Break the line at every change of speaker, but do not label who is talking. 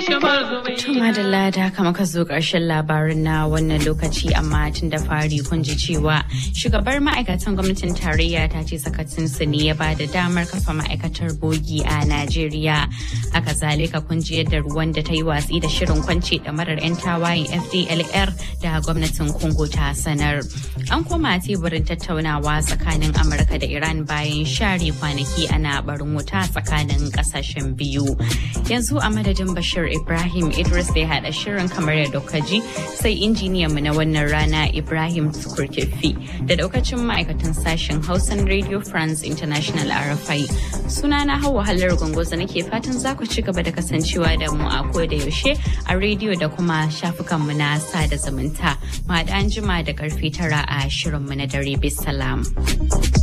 Tuma da lada kama ka zo ƙarshen labarin na wannan lokaci amma tun da fari kun ji cewa shugabar ma'aikatan gwamnatin tarayya ta ce sakatinsu ne ya ba da damar kafa ma'aikatar bogi a Najeriya. Haka zalika kun ji yadda ruwan da ta yi watsi da shirin kwance marar 'yan tawayen FDLR da gwamnatin Congo ta sanar. An koma teburin tattaunawa tsakanin Amurka da Iran bayan share kwanaki ana barin wuta tsakanin ƙasashen biyu. Yanzu a madadin Bashir Ibrahim Idris da ya haɗa shirin kamar yadda ji sai injiniyanmu na wannan rana Ibrahim Tukurkefi da daukacin ma'aikatan sashen Hausan Radio France International RFI. Sunana Hauwa Hallar Gongoza nake fatan za ku ci gaba da kasancewa da mu a ko da yaushe a rediyo da kuma shafukanmu na sada zumunta. Ma da an jima da karfe tara a shirinmu na dare bisalam.